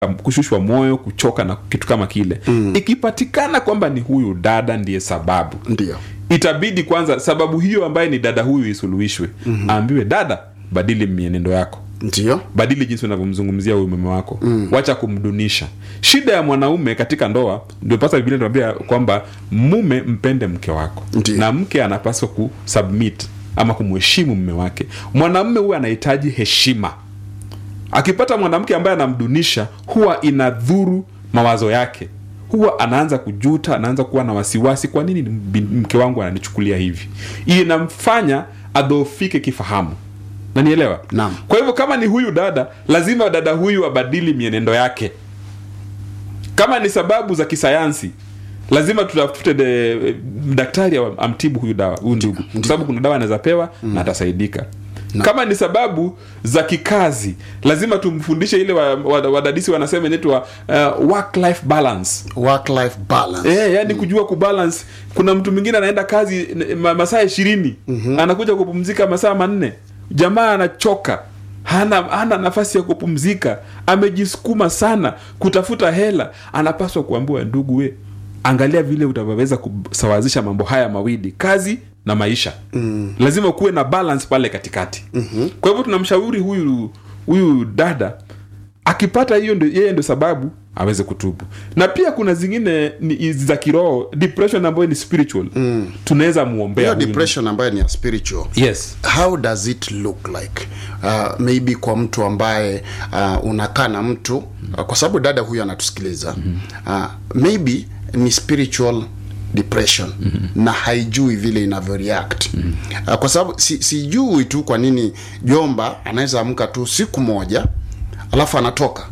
kushushwa moyo kuchoka na kitu kama kile mm. ikipatikana kwamba ni huyu dada ndiye sababu ndio itabidi kwanza sababu hiyo ambaye ni dada huyu isuluhishwe mm-hmm. aambiwe dada badili mienendo yako ndio badili jinsi unavyomzungumzia huyu mume wako mm. wacha kumdunisha shida ya mwanaume katika ndoa ndio pasa biblia inatuambia kwamba mume mpende mke wako Ndiyo. na mke anapaswa kusubmit ama kumheshimu mume wake mwanamume huwa anahitaji heshima akipata mwanamke ambaye anamdunisha huwa inadhuru mawazo yake huwa anaanza kujuta anaanza kuwa na wasiwasi kwa nini bin- mke wangu ananichukulia hivi inamfanya adhoofike kifahamu nanielewa Naam. kwa hivyo kama ni huyu dada lazima dada huyu abadili mienendo yake kama ni sababu za kisayansi lazima tutafute de- daktari am- amtibu huyu dawa huyu ndugu kwa sababu kuna dawa anaweza pewa mm. na atasaidika kama ni sababu za kikazi lazima tumfundishe ile wadadisi wa, wa wadadisi wanasema inaitwa uh, work life balance work life balance Eh, yani kujua kubalance kuna mtu mwingine anaenda kazi n- ma, masaa ishirini mm-hmm. anakuja kupumzika masaa manne jamaa anachoka hana, hana nafasi ya kupumzika amejisukuma sana kutafuta hela anapaswa kuambiwa ndugu we angalia vile utavyoweza kusawazisha mambo haya mawili kazi na maisha mm. lazima kuwe na balance pale katikati mm-hmm. kwa hivyo tunamshauri huyu huyu dada akipata hiyo ndo, yeye ndo sababu aweze kutubu na pia kuna zingine ni za kiroho depression ambayo ni spiritual mm. tunaweza muombea hiyo huyu depression ambayo ni ya spiritual yes how does it look like uh, maybe kwa mtu ambaye uh, unakaa na mtu uh, kwa sababu dada huyu anatusikiliza uh, maybe ni spiritual depression mm-hmm. na haijui vile inavyo react mm-hmm. uh, kwa sababu si, sijui tu kwa nini jomba anaweza amka tu siku moja alafu anatoka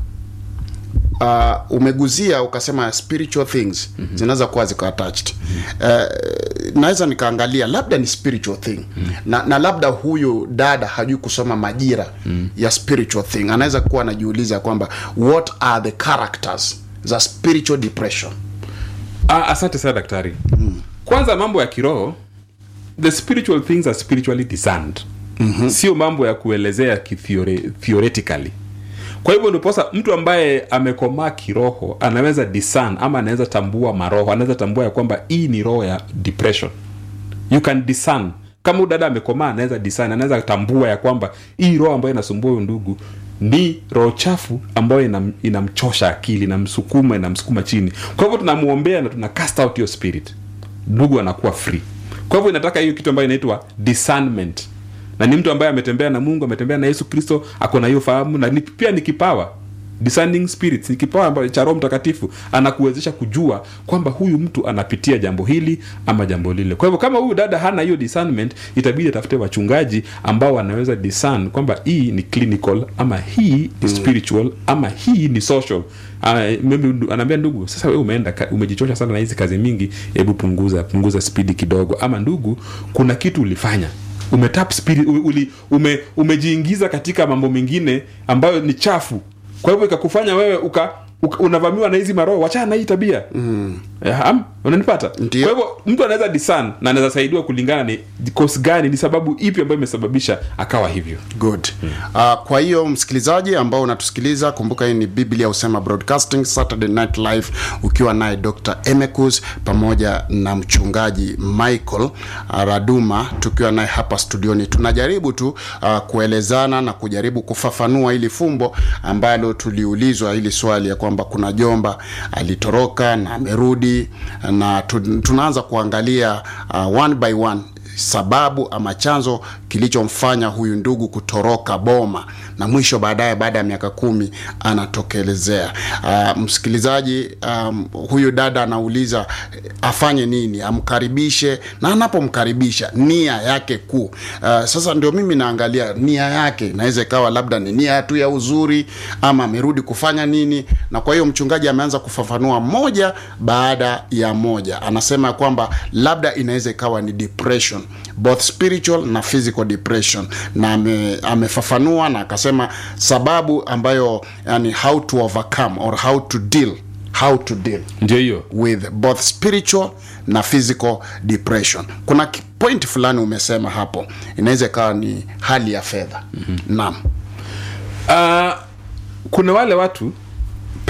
uh, umeguzia ukasema spiritual things mm-hmm. zinaweza kuwa ziko attached mm-hmm. uh, naweza nikaangalia labda ni spiritual thing mm-hmm. na, na labda huyu dada hajui kusoma majira mm-hmm. ya spiritual thing anaweza kuwa anajiuliza kwamba what are the characters za spiritual depression ah, asante sana daktari mm. kwanza mambo ya kiroho the spiritual things are spiritually discerned mm-hmm. sio mambo ya kuelezea kithiore- theoretically kwa hivyo ndiposa mtu ambaye amekomaa kiroho anaweza discern ama anaweza tambua maroho anaweza tambua ya kwamba hii ni roho ya depression you can discern kama huyu dada amekomaa anaweza discern anaweza tambua ya kwamba hii roho ambayo inasumbua huyu ndugu ni roho chafu ambayo inam, inamchosha akili inamsukuma inamsukuma chini kwa hivyo tunamwombea na tuna cast out hiyo spirit ndugu anakuwa free kwa hivyo inataka hiyo kitu ambayo inaitwa discernment na ni mtu ambaye ametembea na mungu ametembea na yesu kristo ako na hiyo fahamu na ni, pia ni kipawa discerning spirits ni kipawa ambacho cha roho mtakatifu anakuwezesha kujua kwamba huyu mtu anapitia jambo hili ama jambo lile kwa hivyo kama huyu dada hana hiyo discernment itabidi atafute wachungaji ambao wanaweza discern kwamba hii ni clinical ama hii ni spiritual ama hii ni social uh, maybe ndu- anaambia ndugu sasa wewe umeenda ka- umejichosha sana na hizi kazi mingi hebu punguza punguza spidi kidogo ama ndugu kuna kitu ulifanya umetap spirit u- uli, ume, umejiingiza katika mambo mengine ambayo ni chafu kwa hivyo ikakufanya wewe uka, uka unavamiwa na hizi maroho wachana na hii tabia mm. unanipata Ndio. kwa hivyo mtu anaweza disan na anaweza saidiwa kulingana ni kosi gani ni sababu ipi ambayo imesababisha akawa hivyo good uh, kwa hiyo msikilizaji ambao unatusikiliza kumbuka hii ni biblia husema broadcasting saturday night live ukiwa naye dr emekus pamoja na mchungaji michael uh, raduma tukiwa naye hapa studioni tunajaribu tu uh, kuelezana na kujaribu kufafanua hili fumbo ambalo tuliulizwa hili swali ya kwamba kuna jomba alitoroka na amerudi na tu, tunaanza kuangalia uh, one by one sababu ama chanzo kilichomfanya huyu ndugu kutoroka boma na mwisho baadaye baada ya miaka kumi anatokelezea uh, msikilizaji um, huyu dada anauliza eh, afanye nini amkaribishe na anapomkaribisha nia yake kuu uh, sasa ndio mimi naangalia nia yake inaweza ikawa labda ni nia tu ya uzuri ama amerudi kufanya nini na kwa hiyo mchungaji ameanza kufafanua moja baada ya moja anasema ya kwamba labda inaweza ikawa ni depression both spiritual na physical depression na ame, amefafanua na akasema sababu ambayo yani how to overcome or how to deal how to deal ndio hiyo with both spiritual na physical depression kuna ki- point fulani umesema hapo inaweza ikawa ni hali ya fedha mm-hmm. naam uh, kuna wale watu